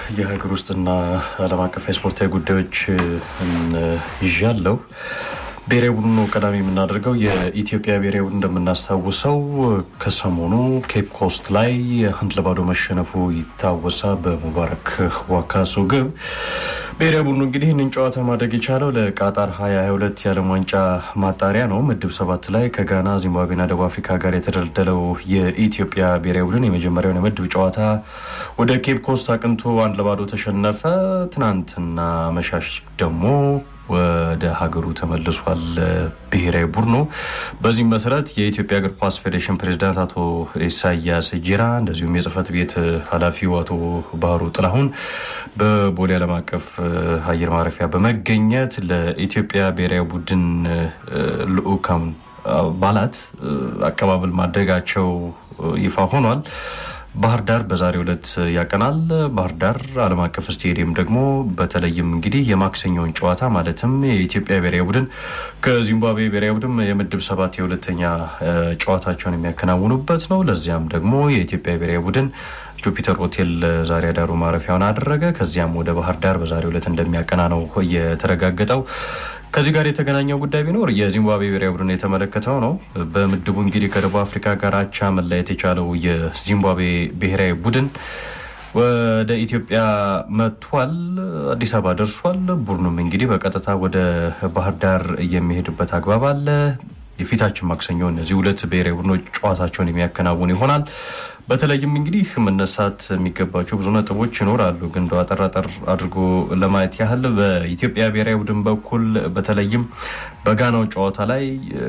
የሀገር ውስጥና ዓለም አቀፍ የስፖርታዊ ጉዳዮች ይዣለሁ። ብሔራዊ ቡድኑ ቀዳሚ የምናደርገው የኢትዮጵያ ብሔራዊ ቡድን እንደምናስታውሰው ከሰሞኑ ኬፕ ኮስት ላይ አንድ ለባዶ መሸነፉ ይታወሳል። በሙባረክ ዋካሱ ግብ ብሔራዊ ቡድኑ እንግዲህ ይህንን ጨዋታ ማድረግ የቻለው ለቃጣር 2022 የዓለም ዋንጫ ማጣሪያ ነው። ምድብ ሰባት ላይ ከጋና ዚምባብዌና ደቡብ አፍሪካ ጋር የተደለደለው የኢትዮጵያ ብሔራዊ ቡድን የመጀመሪያውን የምድብ ጨዋታ ወደ ኬፕ ኮስት አቅንቶ አንድ ለባዶ ተሸነፈ። ትናንትና መሻሽ ደግሞ ወደ ሀገሩ ተመልሷል ብሔራዊ ቡድኑ። በዚህም መሰረት የኢትዮጵያ እግር ኳስ ፌዴሬሽን ፕሬዚዳንት አቶ ኢሳያስ ጂራ እንደዚሁም የጽህፈት ቤት ኃላፊው አቶ ባህሩ ጥላሁን በቦሌ ዓለም አቀፍ አየር ማረፊያ በመገኘት ለኢትዮጵያ ብሔራዊ ቡድን ልዑካን አባላት አቀባበል ማድረጋቸው ይፋ ሆኗል። ባህር ዳር በዛሬው ዕለት ያቀናል። ባህር ዳር ዓለም አቀፍ ስቴዲየም ደግሞ በተለይም እንግዲህ የማክሰኞውን ጨዋታ ማለትም የኢትዮጵያ ብሔራዊ ቡድን ከዚምባብዌ ብሔራዊ ቡድን የምድብ ሰባት የሁለተኛ ጨዋታቸውን የሚያከናውኑበት ነው። ለዚያም ደግሞ የኢትዮጵያ ብሔራዊ ቡድን ጁፒተር ሆቴል ዛሬ አዳሩ ማረፊያውን አደረገ። ከዚያም ወደ ባህር ዳር በዛሬው ዕለት እንደሚያቀና ነው የተረጋገጠው። ከዚህ ጋር የተገናኘው ጉዳይ ቢኖር የዚምባብዌ ብሔራዊ ቡድን የተመለከተው ነው። በምድቡ እንግዲህ ከደቡብ አፍሪካ ጋር አቻ መለያየት የቻለው የዚምባብዌ ብሔራዊ ቡድን ወደ ኢትዮጵያ መጥቷል። አዲስ አበባ ደርሷል። ቡድኑም እንግዲህ በቀጥታ ወደ ባህር ዳር የሚሄድበት አግባብ አለ። የፊታችን ማክሰኞ እነዚህ ሁለት ብሔራዊ ቡድኖች ጨዋታቸውን የሚያከናውን ይሆናል። በተለይም እንግዲህ መነሳት የሚገባቸው ብዙ ነጥቦች ይኖራሉ። ግን እንደው አጠር አጠር አድርጎ ለማየት ያህል በኢትዮጵያ ብሔራዊ ቡድን በኩል በተለይም በጋናው ጨዋታ ላይ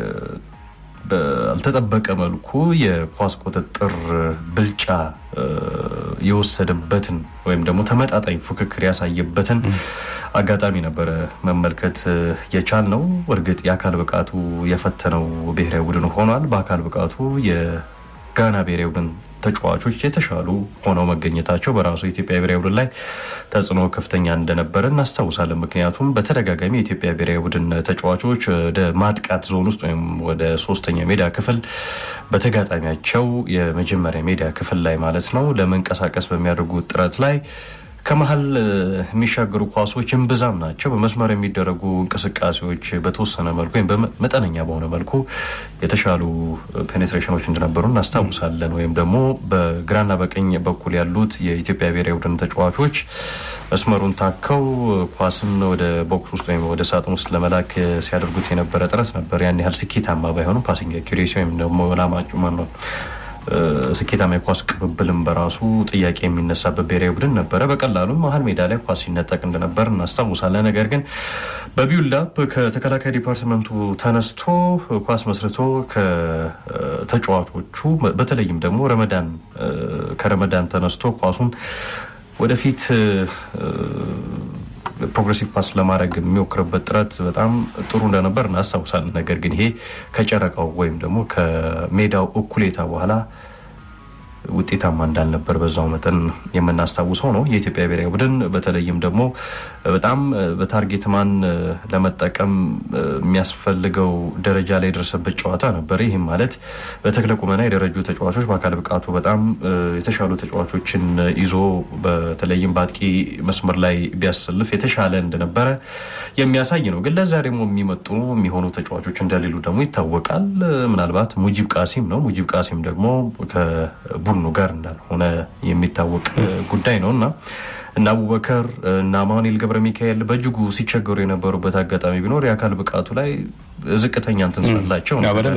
ባልተጠበቀ መልኩ የኳስ ቁጥጥር ብልጫ የወሰደበትን ወይም ደግሞ ተመጣጣኝ ፉክክር ያሳየበትን አጋጣሚ ነበረ መመልከት የቻል ነው። እርግጥ የአካል ብቃቱ የፈተነው ብሔራዊ ቡድን ሆኗል። በአካል ብቃቱ የጋና ብሔራዊ ቡድን ተጫዋቾች የተሻሉ ሆነው መገኘታቸው በራሱ የኢትዮጵያ ብሔራዊ ቡድን ላይ ተጽዕኖ ከፍተኛ እንደነበረ እናስታውሳለን። ምክንያቱም በተደጋጋሚ የኢትዮጵያ ብሔራዊ ቡድን ተጫዋቾች ወደ ማጥቃት ዞን ውስጥ ወይም ወደ ሶስተኛ ሜዳ ክፍል በተጋጣሚያቸው የመጀመሪያ ሜዳ ክፍል ላይ ማለት ነው ለመንቀሳቀስ በሚያደርጉት ጥረት ላይ ከመሀል የሚሻገሩ ኳሶች እምብዛም ናቸው። በመስመር የሚደረጉ እንቅስቃሴዎች በተወሰነ መልኩ ወይም መጠነኛ በሆነ መልኩ የተሻሉ ፔኔትሬሽኖች እንደነበሩ እናስታውሳለን። ወይም ደግሞ በግራና በቀኝ በኩል ያሉት የኢትዮጵያ ብሔራዊ ቡድን ተጫዋቾች መስመሩን ታከው ኳስን ወደ ቦክስ ውስጥ ወይም ወደ ሳጥን ውስጥ ለመላክ ሲያደርጉት የነበረ ጥረት ነበር። ያን ያህል ስኬታማ ባይሆኑም ፓሲንግ አኪሬሲ ወይም ደግሞ ላማጩ ነው ስኬታማ የኳስ ቅብብልም በራሱ ጥያቄ የሚነሳበት ብሔራዊ ቡድን ነበረ። በቀላሉ መሀል ሜዳ ላይ ኳስ ሲነጠቅ እንደነበር እናስታውሳለን። ነገር ግን በቢውልዳፕ ከተከላካይ ዲፓርትመንቱ ተነስቶ ኳስ መስርቶ ከተጫዋቾቹ በተለይም ደግሞ ረመዳን ከረመዳን ተነስቶ ኳሱን ወደፊት ፕሮግሬሲቭ ፓስ ለማድረግ የሚሞክርበት ጥረት በጣም ጥሩ እንደነበር እናስታውሳለን። ነገር ግን ይሄ ከጨረቃው ወይም ደግሞ ከሜዳው እኩሌታ በኋላ ውጤታማ እንዳልነበር በዛው መጠን የምናስታውሰው ነው። የኢትዮጵያ ብሔራዊ ቡድን በተለይም ደግሞ በጣም በታርጌት ማን ለመጠቀም የሚያስፈልገው ደረጃ ላይ የደረሰበት ጨዋታ ነበር። ይህም ማለት በተክለ ቁመና የደረጁ ተጫዋቾች በአካል ብቃቱ በጣም የተሻሉ ተጫዋቾችን ይዞ በተለይም በአጥቂ መስመር ላይ ቢያሰልፍ የተሻለ እንደነበረ የሚያሳይ ነው። ግን ለዛ ደግሞ የሚመጡ የሚሆኑ ተጫዋቾች እንደሌሉ ደግሞ ይታወቃል። ምናልባት ሙጂብ ቃሲም ነው። ሙጂብ ቃሲም ደግሞ ቡድኑ ጋር እንዳልሆነ የሚታወቅ ጉዳይ ነው እና እና አቡበከር እና አማኑኤል ገብረ ሚካኤል በእጅጉ ሲቸገሩ የነበሩበት አጋጣሚ ቢኖር የአካል ብቃቱ ላይ ዝቅተኛ እንትን ስላላቸው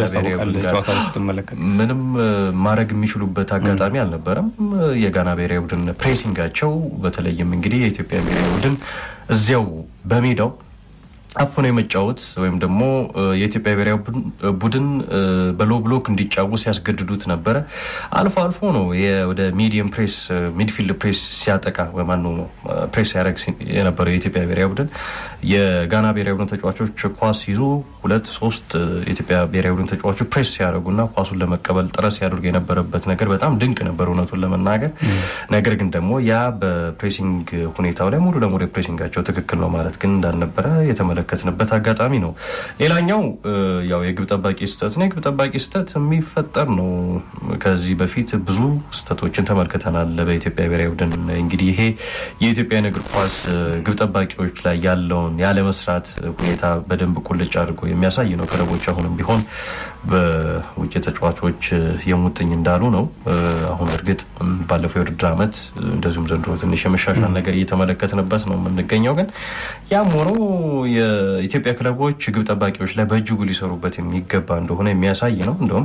ምንም ማድረግ የሚችሉበት አጋጣሚ አልነበረም። የጋና ብሔራዊ ቡድን ፕሬሲንጋቸው በተለይም እንግዲህ የኢትዮጵያ ብሔራዊ ቡድን እዚያው በሜዳው አፍኖ የመጫወት ወይም ደግሞ የኢትዮጵያ ብሔራዊ ቡድን በሎ ብሎክ እንዲጫወት ሲያስገድዱት ነበረ። አልፎ አልፎ ነው ወደ ሚዲየም ፕሬስ ሚድፊልድ ፕሬስ ሲያጠቃ ማነው ፕሬስ ሲያደርግ የነበረው የኢትዮጵያ ብሔራዊ ቡድን የጋና ብሔራዊ ቡድን ተጫዋቾች ኳስ ይዞ ሁለት ሶስት የኢትዮጵያ ብሔራዊ ቡድን ተጫዋቾች ፕሬስ ሲያደርጉና ኳሱን ለመቀበል ጥረት ሲያደርጉ የነበረበት ነገር በጣም ድንቅ ነበር እውነቱን ለመናገር። ነገር ግን ደግሞ ያ በፕሬሲንግ ሁኔታው ላይ ሙሉ ለሙሉ የፕሬሲንጋቸው ትክክል ነው ማለት ግን እንዳልነበረ የተመለከትንበት አጋጣሚ ነው። ሌላኛው ያው የግብ ጠባቂ ስህተት ነው። የግብ ጠባቂ ስህተት የሚፈጠር ነው። ከዚህ በፊት ብዙ ስህተቶችን ተመልክተናል በኢትዮጵያ ብሔራዊ ቡድን። እንግዲህ ይሄ የኢትዮጵያ እግር ኳስ ግብ ጠባቂዎች ላይ ያለውን ያለመስራት ሁኔታ በደንብ ቁልጭ አድርጎ የሚያሳይ ነው። ክለቦች አሁንም ቢሆን በውጭ ተጫዋቾች የሙጥኝ እንዳሉ ነው። አሁን እርግጥ ባለፈው የውድድር ዓመት እንደዚሁም ዘንድሮ ትንሽ የመሻሻል ነገር እየተመለከትንበት ነው የምንገኘው። ግን ያም ሆኖ የኢትዮጵያ ክለቦች ግብ ጠባቂዎች ላይ በእጅጉ ሊሰሩበት የሚገባ እንደሆነ የሚያሳይ ነው። እንደውም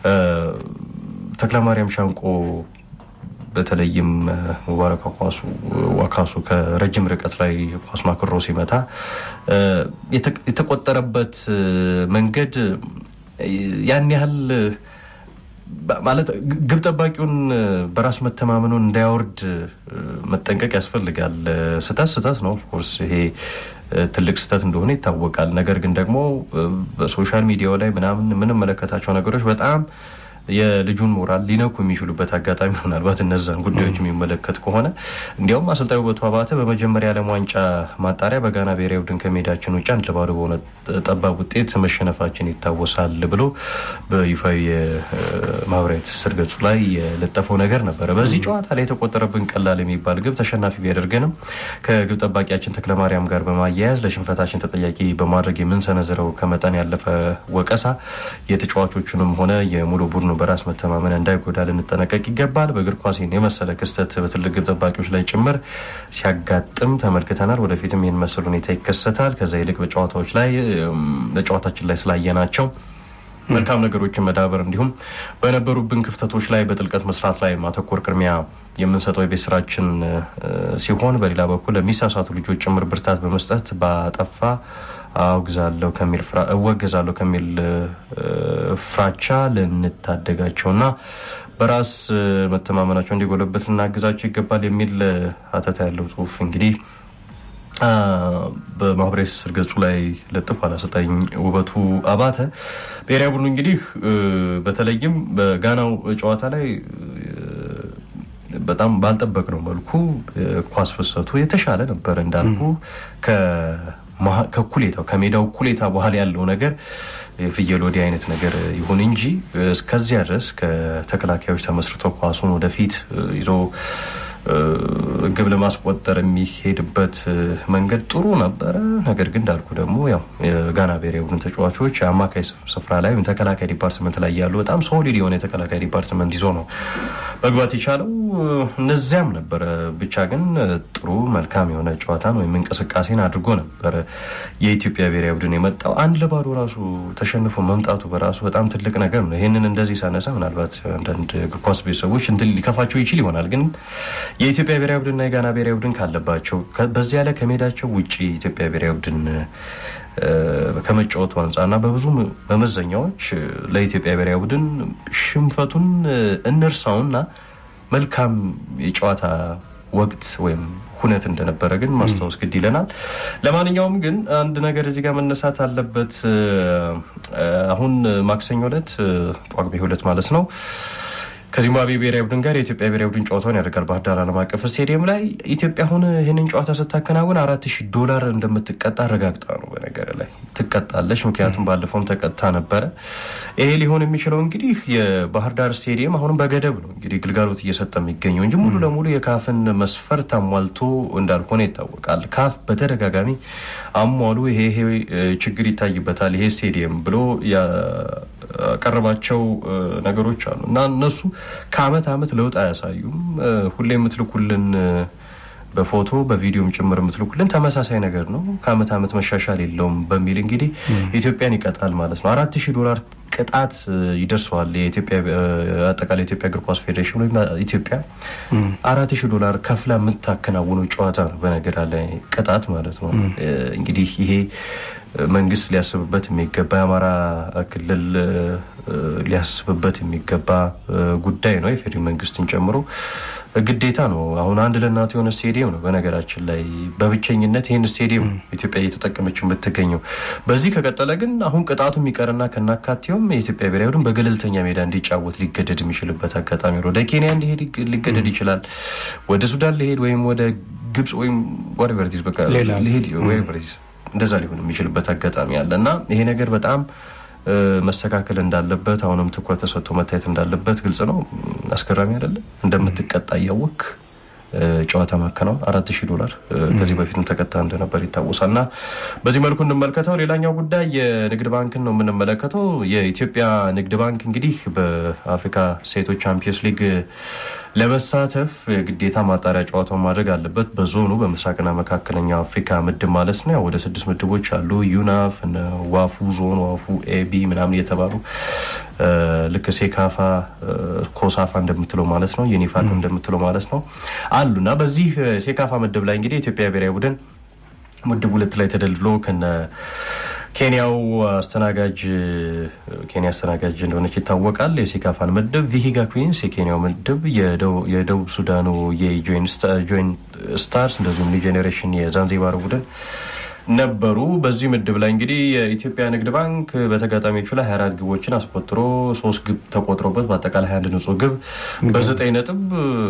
ተክለማርያም ሻንቆ በተለይም ሙባረክ ኳሱ ዋካሱ ከረጅም ርቀት ላይ ኳስ ማክሮ ሲመታ የተቆጠረበት መንገድ ያን ያህል ማለት ግብ ጠባቂውን በራስ መተማመኑን እንዳያወርድ መጠንቀቅ ያስፈልጋል። ስህተት ስህተት ነው። ኦፍኮርስ ይሄ ትልቅ ስህተት እንደሆነ ይታወቃል። ነገር ግን ደግሞ በሶሻል ሚዲያው ላይ ምናምን የምንመለከታቸው ነገሮች በጣም የልጁን ሞራል ሊነኩ የሚችሉበት አጋጣሚ ምናልባት እነዛን ጉዳዮች የሚመለከት ከሆነ እንዲያውም አሰልጣኙ ውበቱ አባተ በመጀመሪያ ዓለም ዋንጫ ማጣሪያ በጋና ብሔራዊ ቡድን ከሜዳችን ውጭ አንድ ለባዶ በሆነ ጠባብ ውጤት መሸነፋችን ይታወሳል ብሎ በይፋዊ የማህበራዊ ትስስር ገጹ ላይ የለጠፈው ነገር ነበረ። በዚህ ጨዋታ ላይ የተቆጠረብን ቀላል የሚባል ግብ ተሸናፊ ቢያደርገንም ከግብ ጠባቂያችን ተክለማርያም ጋር በማያያዝ ለሽንፈታችን ተጠያቂ በማድረግ የምንሰነዝረው ከመጠን ያለፈ ወቀሳ የተጫዋቾቹንም ሆነ የሙሉ ቡድኑ በራስ መተማመን እንዳይጎዳ ልንጠነቀቅ ይገባል። በእግር ኳስ የመሰለ ክስተት በትልቅ ግብ ጠባቂዎች ላይ ጭምር ሲያጋጥም ተመልክተናል። ወደፊትም ይህን መሰል ሁኔታ ይከሰታል። ከዛ ይልቅ በጨዋታዎች ላይ በጨዋታችን ላይ ስላየናቸው መልካም ነገሮችን መዳበር እንዲሁም በነበሩብን ክፍተቶች ላይ በጥልቀት መስራት ላይ ማተኮር ቅድሚያ የምንሰጠው የቤት ስራችን ሲሆን፣ በሌላ በኩል ለሚሳሳቱ ልጆች ጭምር ብርታት በመስጠት ባጠፋ አውግዛለሁ ከሚል እወገዛለሁ ከሚል ፍራቻ ልንታደጋቸውና በራስ መተማመናቸው እንዲጎለበት ልናግዛቸው ይገባል የሚል ሀተታ ያለው ጽሁፍ እንግዲህ በማህበራዊ ትስስር ገጹ ላይ ለጥፏል አሰልጣኝ ውበቱ አባተ። ብሔራዊ ቡድኑ እንግዲህ በተለይም በጋናው ጨዋታ ላይ በጣም ባልጠበቅነው መልኩ ኳስ ፍሰቱ የተሻለ ነበረ እንዳልኩ ከኩሌታው ከሜዳው ኩሌታ በኋላ ያለው ነገር የፍየል ወዲህ አይነት ነገር ይሁን እንጂ እስከዚያ ድረስ ከተከላካዮች ተመስርቶ ኳሱን ወደፊት ይዞ ግብ ለማስቆጠር የሚሄድበት መንገድ ጥሩ ነበረ። ነገር ግን እንዳልኩ ደግሞ ያው የጋና ብሔራዊ ቡድን ተጫዋቾች የአማካይ ስፍራ ላይ ወይም ተከላካይ ዲፓርትመንት ላይ ያሉ በጣም ሶሊድ የሆነ የተከላካይ ዲፓርትመንት ይዞ ነው መግባት የቻለው። እነዚያም ነበረ ብቻ ግን ጥሩ መልካም የሆነ ጨዋታን ወይም እንቅስቃሴን አድርጎ ነበረ የኢትዮጵያ ብሔራዊ ቡድን የመጣው። አንድ ለባዶ ራሱ ተሸንፎ መምጣቱ በራሱ በጣም ትልቅ ነገር ነው። ይህንን እንደዚህ ሳነሳ ምናልባት አንዳንድ እግር ኳስ ቤተሰቦች እንትን ሊከፋቸው ይችል ይሆናል ግን የኢትዮጵያ ብሔራዊ ቡድንና የጋና ብሔራዊ ቡድን ካለባቸው በዚያ ላይ ከሜዳቸው ውጭ የኢትዮጵያ ብሔራዊ ቡድን ከመጫወቱ አንጻርና በብዙ መመዘኛዎች ለኢትዮጵያ ብሔራዊ ቡድን ሽንፈቱን እንርሳውና መልካም የጨዋታ ወቅት ወይም ሁነት እንደነበረ ግን ማስታወስ ግድ ይለናል። ለማንኛውም ግን አንድ ነገር እዚህ ጋር መነሳት አለበት። አሁን ማክሰኞ ዕለት ጳጉሜ ሁለት ማለት ነው ከዚምባብዌ ብሔራዊ ቡድን ጋር የኢትዮጵያ ብሔራዊ ቡድን ጨዋታውን ያደርጋል ባህር ዳር ዓለም አቀፍ ስቴዲየም ላይ። ኢትዮጵያ አሁን ይህንን ጨዋታ ስታከናውን አራት ሺህ ዶላር እንደምትቀጣ አረጋግጣ ነው። በነገር ላይ ትቀጣለች፣ ምክንያቱም ባለፈውም ተቀጥታ ነበረ። ይሄ ሊሆን የሚችለው እንግዲህ የባህር ዳር ስቴዲየም አሁንም በገደብ ነው እንግዲህ ግልጋሎት እየሰጠ የሚገኘው እንጂ ሙሉ ለሙሉ የካፍን መስፈርት አሟልቶ እንዳልሆነ ይታወቃል። ካፍ በተደጋጋሚ አሟሉ፣ ይሄ ይሄ ችግር ይታይበታል ይሄ ስቴዲየም ብሎ ያቀረባቸው ነገሮች አሉ እና እነሱ ከአመት አመት ለውጥ አያሳዩም። ሁሌ የምትልኩልን በፎቶ በቪዲዮም ጭምር የምትልኩልን ተመሳሳይ ነገር ነው። ከአመት አመት መሻሻል የለውም በሚል እንግዲህ ኢትዮጵያን ይቀጣል ማለት ነው። አራት ሺህ ዶላር ቅጣት ይደርሰዋል። አጠቃላይ የኢትዮጵያ እግር ኳስ ፌዴሬሽን ወይም ኢትዮጵያ አራት ሺህ ዶላር ከፍላ የምታከናውነው ጨዋታ ነው። በነገር ላይ ቅጣት ማለት ነው። እንግዲህ ይሄ መንግስት ሊያስብበት የሚገባ የአማራ ክልል ሊያስብበት የሚገባ ጉዳይ ነው። የፌዴራል መንግስትን ጨምሮ ግዴታ ነው። አሁን አንድ ለእናቱ የሆነ ስቴዲየም ነው። በነገራችን ላይ በብቸኝነት ይህን ስቴዲየም ኢትዮጵያ እየተጠቀመች የምትገኘው። በዚህ ከቀጠለ ግን አሁን ቅጣቱ የሚቀርና ከናካቴውም የኢትዮጵያ ብሔራዊ ቡድን በገለልተኛ ሜዳ እንዲጫወት ሊገደድ የሚችልበት አጋጣሚ ነው። ወደ ኬንያ እንዲሄድ ሊገደድ ይችላል። ወደ ሱዳን ሊሄድ ወይም ወደ ግብጽ ወይም ወሬቨርቲዝ በቃ ሊሄድ ወሬቨርቲዝ እንደዛ ሊሆን የሚችልበት አጋጣሚ አለ እና ይሄ ነገር በጣም መስተካከል እንዳለበት አሁንም ትኩረት ተሰጥቶ መታየት እንዳለበት ግልጽ ነው። አስገራሚ አይደለም? እንደምትቀጣ እያወቅ ጨዋታ ማከናወን አራት ሺህ ዶላር ከዚህ በፊትም ተቀጣ እንደነበር ይታወሳል። እና በዚህ መልኩ እንመልከተው። ሌላኛው ጉዳይ የንግድ ባንክን ነው የምንመለከተው። የኢትዮጵያ ንግድ ባንክ እንግዲህ በአፍሪካ ሴቶች ቻምፒዮንስ ሊግ ለመሳተፍ ግዴታ ማጣሪያ ጨዋታውን ማድረግ አለበት። በዞኑ በምስራቅና መካከለኛው አፍሪካ ምድብ ማለት ነው። ወደ ስድስት ምድቦች አሉ። ዩናፍ፣ ዋፉ ዞን፣ ዋፉ ኤቢ ምናምን እየተባሉ ልክ ሴካፋ፣ ኮሳፋ እንደምትለው ማለት ነው፣ ዩኒፋት እንደምትለው ማለት ነው አሉ እና በዚህ ሴካፋ ምድብ ላይ እንግዲህ የኢትዮጵያ ብሔራዊ ቡድን ምድብ ሁለት ላይ ተደልድሎ ከነ ኬንያው አስተናጋጅ ኬንያ አስተናጋጅ እንደሆነች ይታወቃል። የሴካፋን ምድብ ቪሂጋ ኩዊንስ የኬንያው ምድብ የደቡብ ሱዳኑ የጆይን ስታርስ እንደዚሁም ኒው ጄኔሬሽን የዛንዚባር ቡድን ነበሩ። በዚህ ምድብ ላይ እንግዲህ የኢትዮጵያ ንግድ ባንክ በተጋጣሚዎቹ ላይ 24 ግቦችን አስቆጥሮ ሶስት ግብ ተቆጥሮበት በአጠቃላይ 21 ንጹህ ግብ በዘጠኝ ነጥብ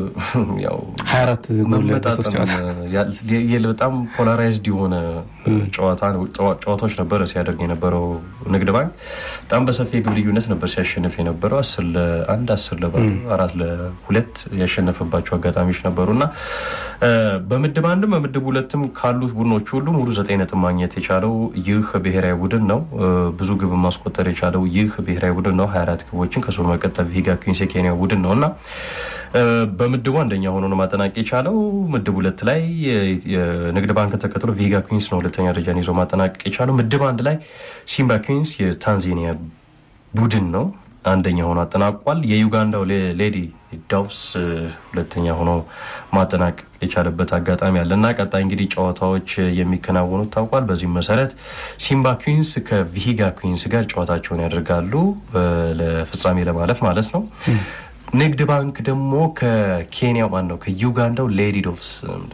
በጣም ፖላራይዝድ የሆነ ጨዋታዎች ነበረ ሲያደርግ የነበረው ንግድ ባንክ በጣም በሰፊ የግብ ልዩነት ነበር ሲያሸንፍ የነበረው አስር ለአንድ አስር ለባዶ አራት ለሁለት ያሸነፈባቸው አጋጣሚዎች ነበሩ እና በምድብ አንድም በምድብ ሁለትም ካሉት ቡድኖች ሁሉ ሙሉ ዘጠኝ ነጥብ ማግኘት የቻለው ይህ ብሔራዊ ቡድን ነው። ብዙ ግብ ማስቆጠር የቻለው ይህ ብሔራዊ ቡድን ነው። 24 ግቦችን ከሱ መቀጠል ቪሂጋ ኩዊንስ የኬንያ ቡድን ነው እና በምድቡ አንደኛ ሆኖ ነው ማጠናቅ የቻለው። ምድብ ሁለት ላይ የንግድ ባንክ ተከትሎ ቪሂጋ ኩዊንስ ነው ሁለተኛ ደረጃን ይዞ ማጠናቀቅ የቻለው። ምድብ አንድ ላይ ሲምባ ኩዊንስ የታንዛኒያ ቡድን ነው አንደኛ ሆኖ አጠናቋል። የዩጋንዳው ሌዲ ዶቭስ ሁለተኛ ሆኖ ማጠናቀቅ የቻለበት አጋጣሚ አለ እና ቀጣይ እንግዲህ ጨዋታዎች የሚከናወኑት ታውቋል። በዚህም መሰረት ሲምባ ኩዊንስ ከቪሂጋ ኩዊንስ ጋር ጨዋታቸውን ያደርጋሉ ለፍጻሜ ለማለፍ ማለት ነው። ንግድ ባንክ ደግሞ ከኬንያው ማን ነው ከዩጋንዳው ሌዲ ዶቭስ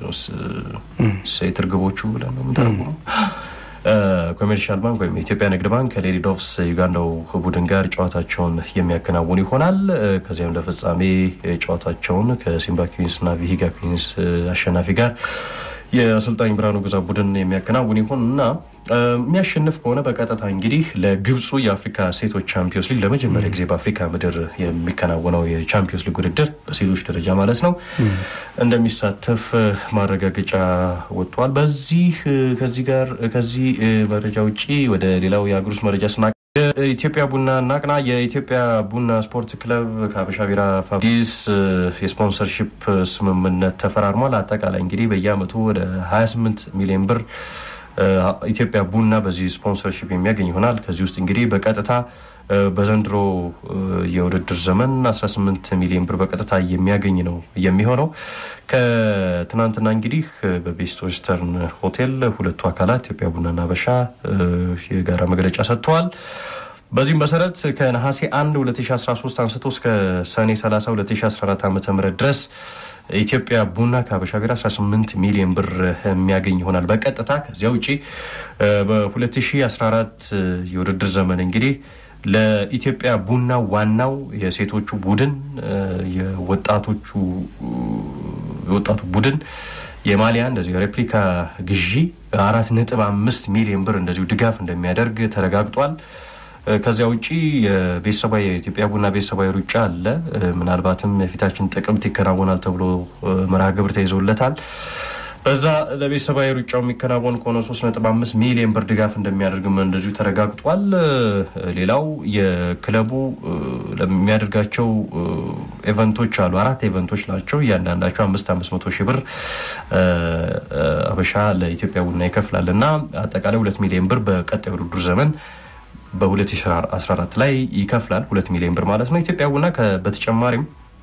ትርግቦቹ ብለን ነው የምንተረጉመው ኮሜርሻል ባንክ ወይም የኢትዮጵያ ንግድ ባንክ ከሌዲ ዶቭስ ዩጋንዳው ቡድን ጋር ጨዋታቸውን የሚያከናውን ይሆናል። ከዚያም ለፍጻሜ ጨዋታቸውን ከሲምባ ኩዊንስ እና ቪሂጋ ኩዊንስ አሸናፊ ጋር የአሰልጣኝ ብርሃኑ ግዛ ቡድን የሚያከናውን ይሆን እና የሚያሸንፍ ከሆነ በቀጥታ እንግዲህ ለግብፁ የአፍሪካ ሴቶች ቻምፒዮንስ ሊግ ለመጀመሪያ ጊዜ በአፍሪካ ምድር የሚከናወነው የቻምፒዮንስ ሊግ ውድድር በሴቶች ደረጃ ማለት ነው እንደሚሳተፍ ማረጋገጫ ወጥቷል። በዚህ ከዚህ ጋር ከዚህ መረጃ ውጭ ወደ ሌላው የአገር ውስጥ መረጃ ስና የኢትዮጵያ ቡና እናቅና። የኢትዮጵያ ቡና ስፖርት ክለብ ከሀበሻ ቢራ ፋብሪስ የስፖንሰርሺፕ ስምምነት ተፈራርሟል። አጠቃላይ እንግዲህ በየአመቱ ወደ 28 ሚሊዮን ብር ኢትዮጵያ ቡና በዚህ ስፖንሰርሺፕ የሚያገኝ ይሆናል። ከዚህ ውስጥ እንግዲህ በቀጥታ በዘንድሮ የውድድር ዘመን 18 ሚሊዮን ብር በቀጥታ የሚያገኝ ነው የሚሆነው። ከትናንትና እንግዲህ በቤስት ዌስተርን ሆቴል ሁለቱ አካላት ኢትዮጵያ ቡናና ሀበሻ የጋራ መግለጫ ሰጥተዋል። በዚህም መሰረት ከነሐሴ 1 2013 አንስቶ እስከ ሰኔ 30 2014 ዓ ም ድረስ ኢትዮጵያ ቡና ከሀበሻ ቢራ 18 ሚሊዮን ብር የሚያገኝ ይሆናል በቀጥታ። ከዚያ ውጭ በ2014 የውድድር ዘመን እንግዲህ ለኢትዮጵያ ቡና ዋናው የሴቶቹ ቡድን የወጣቶቹ የወጣቱ ቡድን የማሊያ እንደዚሁ የሬፕሊካ ግዢ አራት ነጥብ አምስት ሚሊዮን ብር እንደዚሁ ድጋፍ እንደሚያደርግ ተረጋግጧል። ከዚያ ውጭ የቤተሰባዊ የኢትዮጵያ ቡና ቤተሰባዊ ሩጫ አለ። ምናልባትም የፊታችን ጥቅምት ይከናወናል ተብሎ መርሃ ግብር ተይዞለታል። በዛ ለቤተሰባዊ ሩጫው የሚከናወን ከሆነ 3.5 ሚሊዮን ብር ድጋፍ እንደሚያደርግም እንደዚሁ ተረጋግጧል። ሌላው የክለቡ ለሚያደርጋቸው ኤቨንቶች አሉ። አራት ኤቨንቶች ናቸው። እያንዳንዳቸው አምስት አምስት መቶ ሺህ ብር አበሻ ለኢትዮጵያ ቡና ይከፍላል እና አጠቃላይ ሁለት ሚሊዮን ብር በቀጣይ ውድድር ዘመን በ2014 ላይ ይከፍላል። ሁለት ሚሊዮን ብር ማለት ነው። ኢትዮጵያ ቡና በተጨማሪም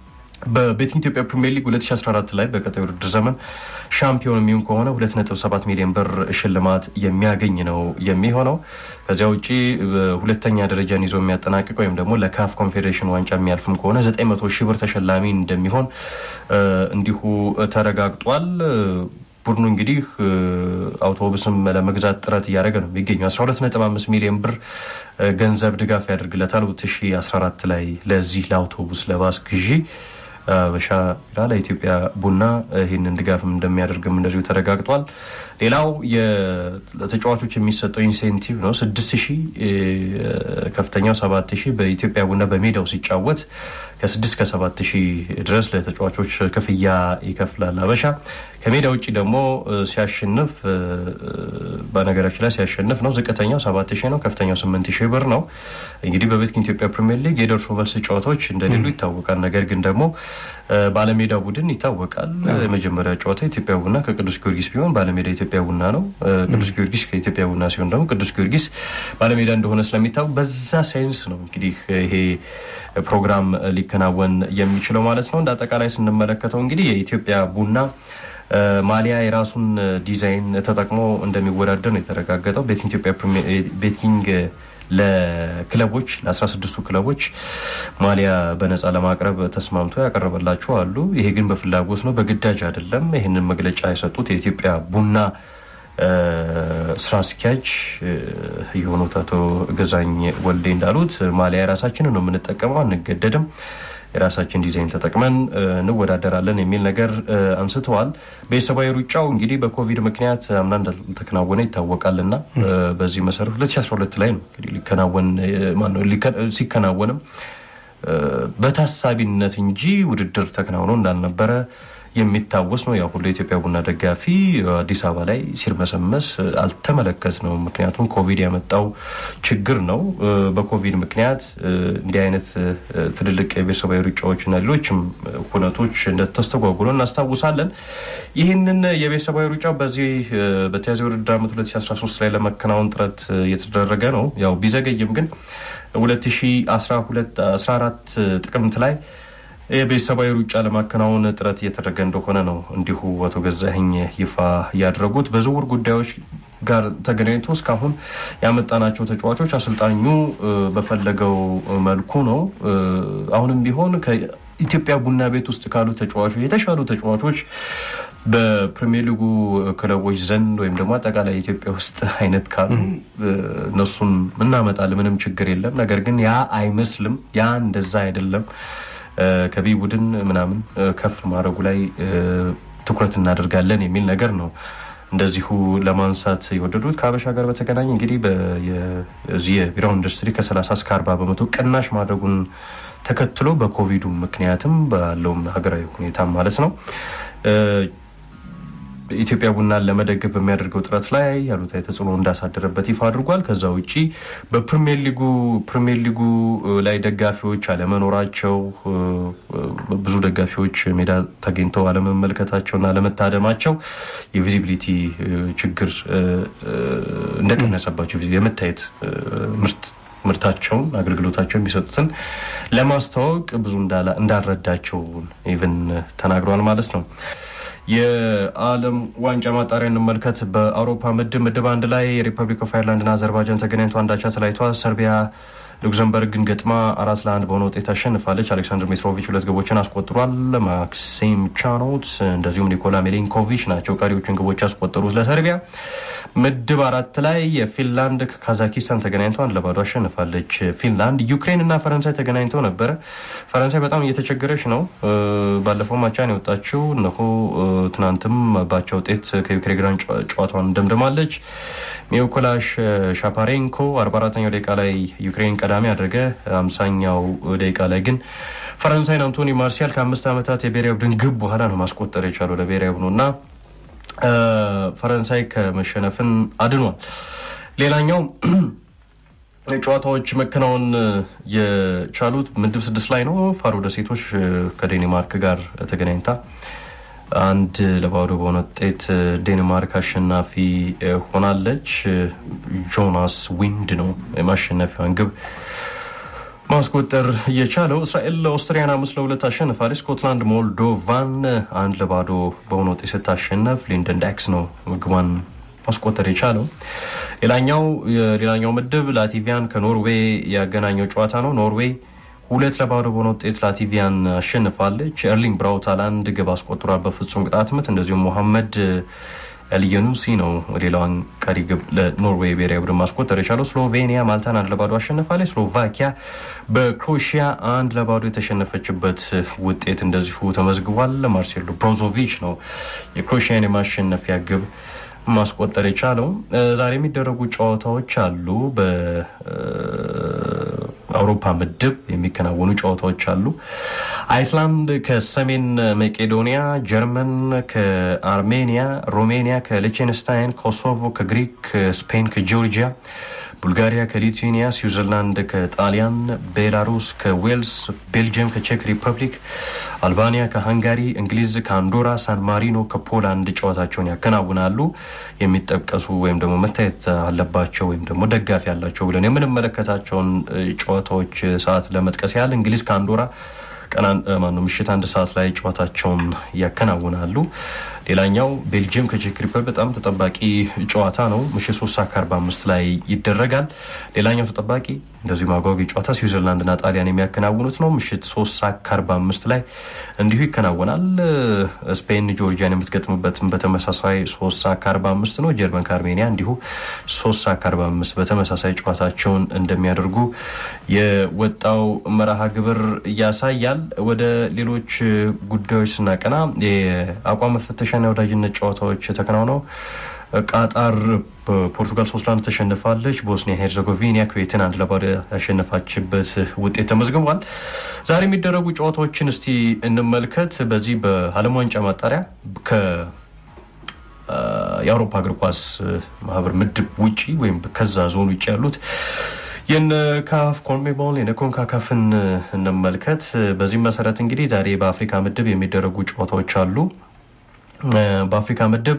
በቤቲንግ ኢትዮጵያ ፕሪሚየር ሊግ 2014 ላይ በቀጣይ ውድድር ዘመን ሻምፒዮን የሚሆን ከሆነ 2.7 ሚሊዮን ብር ሽልማት የሚያገኝ ነው የሚሆነው። ከዚያ ውጭ ሁለተኛ ደረጃን ይዞ የሚያጠናቅቅ ወይም ደግሞ ለካፍ ኮንፌዴሬሽን ዋንጫ የሚያልፍም ከሆነ 900 ሺህ ብር ተሸላሚ እንደሚሆን እንዲሁ ተረጋግጧል። ቡድኑ እንግዲህ አውቶቡስም ለመግዛት ጥረት እያደረገ ነው የሚገኘው። 12.5 ሚሊዮን ብር ገንዘብ ድጋፍ ያደርግለታል 2014 ላይ ለዚህ ለአውቶቡስ ለባስ ግዢ በሻ ለኢትዮጵያ ቡና ይህንን ድጋፍም እንደሚያደርግም እንደዚሁ ተረጋግጧል። ሌላው ለተጫዋቾች የሚሰጠው ኢንሴንቲቭ ነው። ስድስት ሺህ ከፍተኛው ሰባት ሺህ በኢትዮጵያ ቡና በሜዳው ሲጫወት ከስድስት ከሰባት ሺህ ድረስ ለተጫዋቾች ክፍያ ይከፍላል አበሻ። ከሜዳ ውጭ ደግሞ ሲያሸንፍ በነገራችን ላይ ሲያሸንፍ ነው ዝቅተኛው ሰባት ሺህ ነው፣ ከፍተኛው ስምንት ሺህ ብር ነው። እንግዲህ በቤቲንግ ኢትዮጵያ ፕሪሚየር ሊግ የደርሶ መልስ ጨዋታዎች እንደሌሉ ይታወቃል። ነገር ግን ደግሞ ባለሜዳ ቡድን ይታወቃል። የመጀመሪያ ጨዋታ ኢትዮጵያ ቡና ከቅዱስ ጊዮርጊስ ቢሆን ባለሜዳ ኢትዮጵያ ቡና ነው። ቅዱስ ጊዮርጊስ ከኢትዮጵያ ቡና ሲሆን ደግሞ ቅዱስ ጊዮርጊስ ባለሜዳ እንደሆነ ስለሚታወቅ በዛ ሳይንስ ነው እንግዲህ ይሄ ፕሮግራም ሊከናወን የሚችለው ማለት ነው። እንደ አጠቃላይ ስንመለከተው እንግዲህ የኢትዮጵያ ቡና ማሊያ የራሱን ዲዛይን ተጠቅሞ እንደሚወዳደር ነው የተረጋገጠው። ቤቲንግ ኢትዮጵያ ቤቲንግ ለክለቦች ለ16ቱ ክለቦች ማሊያ በነፃ ለማቅረብ ተስማምቶ ያቀረበላቸው አሉ። ይሄ ግን በፍላጎት ነው፣ በግዳጅ አይደለም። ይህንን መግለጫ የሰጡት የኢትዮጵያ ቡና ስራ አስኪያጅ የሆኑት አቶ ገዛኝ ወልዴ እንዳሉት ማሊያ የራሳችንን ነው የምንጠቀመው፣ አንገደድም የራሳችን ዲዛይን ተጠቅመን እንወዳደራለን የሚል ነገር አንስተዋል። ቤተሰባዊ ሩጫው እንግዲህ በኮቪድ ምክንያት አምና እንዳልተከናወነ ይታወቃልና በዚህ መሰረት 2012 ላይ ነው እንግዲህ ሊከናወን ሲከናወንም በታሳቢነት እንጂ ውድድር ተከናውኖ እንዳልነበረ የሚታወስ ነው። ያው ሁሉ የኢትዮጵያ ቡና ደጋፊ አዲስ አበባ ላይ ሲርመሰመስ አልተመለከት ነው። ምክንያቱም ኮቪድ ያመጣው ችግር ነው። በኮቪድ ምክንያት እንዲህ አይነት ትልልቅ የቤተሰባዊ ሩጫዎችና ሌሎችም ሁነቶች እንደተስተጓጉሎ እናስታውሳለን። ይህንን የቤተሰባዊ ሩጫ በዚህ በተያዘ ውድድር ዓመት 2013 ላይ ለመከናወን ጥረት እየተደረገ ነው። ያው ቢዘገይም ግን 2014 ጥቅምት ላይ የቤተሰባዊ ሩጫ ለማከናወን ጥረት እየተደረገ እንደሆነ ነው እንዲሁ አቶ ገዛኸኝ ይፋ ያደረጉት። በዝውውር ጉዳዮች ጋር ተገናኝቶ እስካሁን ያመጣናቸው ተጫዋቾች አሰልጣኙ በፈለገው መልኩ ነው። አሁንም ቢሆን ከኢትዮጵያ ቡና ቤት ውስጥ ካሉ ተጫዋቾች የተሻሉ ተጫዋቾች በፕሪሚየር ሊጉ ክለቦች ዘንድ ወይም ደግሞ አጠቃላይ ኢትዮጵያ ውስጥ አይነት ካሉ እነሱን እናመጣለን፣ ምንም ችግር የለም። ነገር ግን ያ አይመስልም። ያ እንደዛ አይደለም። ከቢ ቡድን ምናምን ከፍ ማድረጉ ላይ ትኩረት እናደርጋለን የሚል ነገር ነው እንደዚሁ ለማንሳት የወደዱት። ከሀበሻ ጋር በተገናኘ እንግዲህ የዚህ የቢራው ኢንዱስትሪ ከ30 እስከ 40 በመቶ ቅናሽ ማድረጉን ተከትሎ በኮቪዱ ምክንያትም ባለውም ሀገራዊ ሁኔታ ማለት ነው ኢትዮጵያ ቡናን ለመደገፍ በሚያደርገው ጥረት ላይ ያሉታዊ ተጽዕኖ እንዳሳደረበት ይፋ አድርጓል። ከዛ ውጭ በፕሪሚየር ሊጉ ፕሪሚየር ሊጉ ላይ ደጋፊዎች አለመኖራቸው፣ ብዙ ደጋፊዎች ሜዳ ተገኝተው አለመመልከታቸውና አለመታደማቸው የቪዚቢሊቲ ችግር እንደቀነሰባቸው የመታየት ምርት ምርታቸውን አገልግሎታቸው የሚሰጡትን ለማስተዋወቅ ብዙ እንዳልረዳቸው ኢቨን ተናግረዋል ማለት ነው። የዓለም ዋንጫ ማጣሪያ እንመልከት። በአውሮፓ ምድብ ምድብ አንድ ላይ የሪፐብሊክ ኦፍ አይርላንድና አዘርባይጃን ተገናኝቶ አንዳቻ ተለያይተዋል። ሰርቢያ ሉክዘምበርግን ገጥማ አራት ለአንድ በሆነ ውጤት አሸንፋለች። አሌክሳንድር ሚትሮቪች ሁለት ግቦችን አስቆጥሯል። ማክሲም ቻኖት እንደዚሁም ኒኮላ ሜሊንኮቪች ናቸው ቀሪዎቹን ግቦች ያስቆጠሩት ለሰርቢያ። ምድብ አራት ላይ የፊንላንድ ከካዛኪስታን ተገናኝቶ አንድ ለባዶ አሸንፋለች። ፊንላንድ ዩክሬን እና ፈረንሳይ ተገናኝተው ነበረ። ፈረንሳይ በጣም እየተቸገረች ነው። ባለፈው ማቻን የወጣችው እነሆ ትናንትም ባቻ ውጤት ከዩክሬን ጋር ጨዋታዋን ደምድማለች። ሚኮላሽ ሻፓሬንኮ 44ኛው ደቂቃ ላይ ዩክሬን ቀዳሚ አድረገ። አምሳኛው ደቂቃ ላይ ግን ፈረንሳይን አንቶኒ ማርሲያል ከአምስት ዓመታት የብሔራዊ ቡድን ግብ በኋላ ነው ማስቆጠር የቻለው ለብሔራዊ ቡድኑ እና ፈረንሳይ ከመሸነፍን አድኗል። ሌላኛው ጨዋታዎች መከናወን የቻሉት ምድብ ስድስት ላይ ነው። ፋሮ ደሴቶች ከዴንማርክ ጋር ተገናኝታ አንድ ለባዶ በሆነ ውጤት ዴንማርክ አሸናፊ ሆናለች። ጆናስ ዊንድ ነው የማሸነፊያውን ግብ ማስቆጠር የቻለው እስራኤል ኦስትሪያን አምስት ለሁለት አሸንፋለች። ስኮትላንድ ሞልዶቫን አንድ ለባዶ በሆነ ውጤት ስታሸነፍ ሊንደን ዳክስ ነው ምግቧን ማስቆጠር የቻለው። ሌላኛው የሌላኛው ምድብ ላቲቪያን ከኖርዌይ ያገናኘው ጨዋታ ነው። ኖርዌይ ሁለት ለባዶ በሆነ ውጤት ላቲቪያን አሸንፋለች። ኤርሊንግ ብራውት ሃላንድ ግብ አስቆጥሯል በፍጹም ቅጣት ምት። እንደዚሁም ሞሐመድ ኤልየኑሲ ነው ሌላዋን ቀሪ ግብ ለኖርዌይ ብሔራዊ ቡድን ማስቆጠር የቻለው። ስሎቬኒያ ማልታን አንድ ለባዶ አሸንፋለች። ስሎቫኪያ በክሮኤሽያ አንድ ለባዶ የተሸነፈችበት ውጤት እንደዚሁ ተመዝግቧል። ማርሴሎ ብሮዞቪች ነው የክሮኤሽያን የማሸነፊያ ግብ ማስቆጠር የቻለው። ዛሬ የሚደረጉ ጨዋታዎች አሉ። በአውሮፓ ምድብ የሚከናወኑ ጨዋታዎች አሉ። አይስላንድ ከሰሜን መቄዶኒያ፣ ጀርመን ከአርሜኒያ፣ ሮሜኒያ ከሊቼንስታይን፣ ኮሶቮ ከግሪክ፣ ስፔን ከጂኦርጂያ ቡልጋሪያ ከሊቱዌኒያ፣ ስዊዘርላንድ ከጣሊያን፣ ቤላሩስ ከዌልስ፣ ቤልጅየም ከቼክ ሪፐብሊክ፣ አልባኒያ ከሃንጋሪ፣ እንግሊዝ ከአንዶራ፣ ሳን ማሪኖ ከፖላንድ ጨዋታቸውን ያከናውናሉ። የሚጠቀሱ ወይም ደግሞ መታየት አለባቸው ወይም ደግሞ ደጋፊ ያላቸው ብለን የምንመለከታቸውን ጨዋታዎች ሰዓት ለመጥቀስ ያህል እንግሊዝ ከአንዶራ ቀን ማነው ምሽት አንድ ሰዓት ላይ ጨዋታቸውን ያከናውናሉ። ሌላኛው ቤልጅየም ከቼክ ሪፐብሊክ በጣም ተጠባቂ ጨዋታ ነው። ምሽት ሶስት ሰዓት ከአርባ አምስት ላይ ይደረጋል። ሌላኛው ተጠባቂ እንደዚሁ ማጓጊ ጨዋታ ስዊዘርላንድና ጣሊያን የሚያከናውኑት ነው። ምሽት ሶስት ሰዓት ከአርባ አምስት ላይ እንዲሁ ይከናወናል። ስፔን ጆርጂያን የምትገጥምበትም በተመሳሳይ ሶስት ሰዓት ከአርባ አምስት ነው። ጀርመን ከአርሜኒያ እንዲሁ ሶስት ሰዓት ከአርባ አምስት በተመሳሳይ ጨዋታቸውን እንደሚያደርጉ የወጣው መርሃ ግብር ያሳያል። ወደ ሌሎች ጉዳዮች ስናቀና የአቋም መፈተሻና የወዳጅነት ጨዋታዎች ተከናውነው ቃጣር በፖርቱጋል ሶስት ለአንድ ተሸንፋለች። ቦስኒያ ሄርዘጎቪና ኩዌትን አንድ ለባዶ ያሸነፋችበት ውጤት ተመዝግቧል። ዛሬ የሚደረጉ ጨዋታዎችን እስቲ እንመልከት። በዚህ በዓለም ዋንጫ ማጣሪያ የአውሮፓ እግር ኳስ ማህበር ምድብ ውጪ ወይም ከዛ ዞን ውጭ ያሉት የነ ካፍ ኮንሜቦል የነ ኮንካካፍን እንመልከት። በዚህም መሰረት እንግዲህ ዛሬ በአፍሪካ ምድብ የሚደረጉ ጨዋታዎች አሉ። በአፍሪካ ምድብ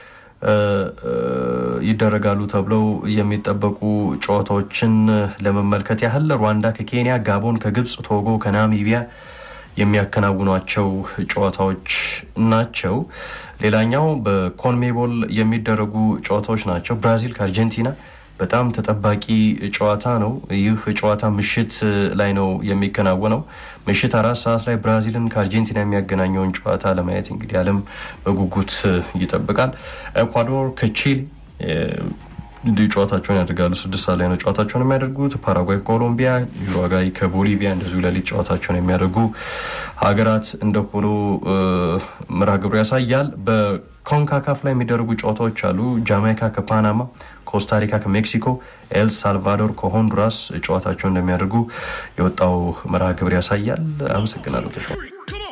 ይደረጋሉ ተብለው የሚጠበቁ ጨዋታዎችን ለመመልከት ያህል ሩዋንዳ ከኬንያ፣ ጋቦን ከግብፅ፣ ቶጎ ከናሚቢያ የሚያከናውኗቸው ጨዋታዎች ናቸው። ሌላኛው በኮንሜቦል የሚደረጉ ጨዋታዎች ናቸው። ብራዚል ከአርጀንቲና በጣም ተጠባቂ ጨዋታ ነው። ይህ ጨዋታ ምሽት ላይ ነው የሚከናወነው። ምሽት አራት ሰዓት ላይ ብራዚልን ከአርጀንቲና የሚያገናኘውን ጨዋታ ለማየት እንግዲህ ዓለም በጉጉት ይጠብቃል። ኤኳዶር ከቺሊ እንዲሁ ጨዋታቸውን ያደርጋሉ። ስድስት ሰዓት ላይ ነው ጨዋታቸውን የሚያደርጉት። ፓራጓይ ከኮሎምቢያ፣ ዩሩጓይ ከቦሊቪያ እንደዚሁ ሌሊት ጨዋታቸውን የሚያደርጉ ሀገራት እንደሆኑ መርሃ ግብሩ ያሳያል። በኮንካካፍ ላይ የሚደረጉ ጨዋታዎች አሉ። ጃማይካ ከፓናማ፣ ኮስታሪካ ከሜክሲኮ፣ ኤል ሳልቫዶር ከሆንዱራስ ጨዋታቸውን እንደሚያደርጉ የወጣው መርሃ ግብር ያሳያል። አመሰግናለሁ ተሾ